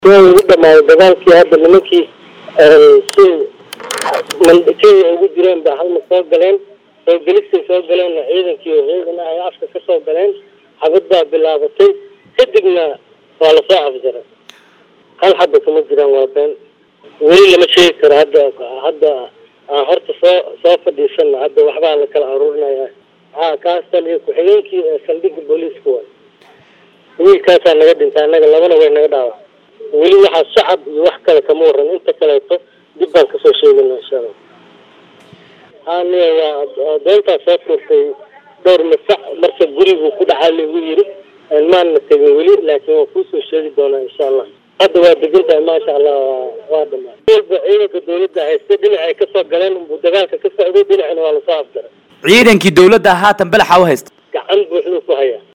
waa ugu dhamaaday dagaalkii hadda nimankii si kenya ugu jireen ba halma soo galeen soo gelistay soo galeen ciidankii oo ciidan ah ay afka ka soo galeen xabad baa bilaabatay kadibna waa lasoo afjaray hal xaba kama jiraan waa been weli lama sheegi karo hadda hadda aan horta soo soo fadhiisana hadda waxbaa la kala aruurinaya ha kaas taliya ku-xigeenkii saldhigga booliiska waay wiilkaasaa naga dhintay annaga labana way naga dhaawac weli waxaa shacab iyo wax kale kama waran inta kaleeto dib baan kasoo sheegayna insha allah haniya waa doontaa soo tuurtay dhowr masac marka guriguu ku dhacaa lagu yiri maana tegin weli laakiin waa kuusoo sheegi doonaa insha allah hadda waa degan tahay maasha allah waa dhamaa walba ciidanka dawladda haysta dhinacay kasoo galeen unbuu dagaalka ka socday dhinacina waa lasoo afjaray ciidankii dawladda haatan balaxa u haysta gacan buuxduu ku hayaa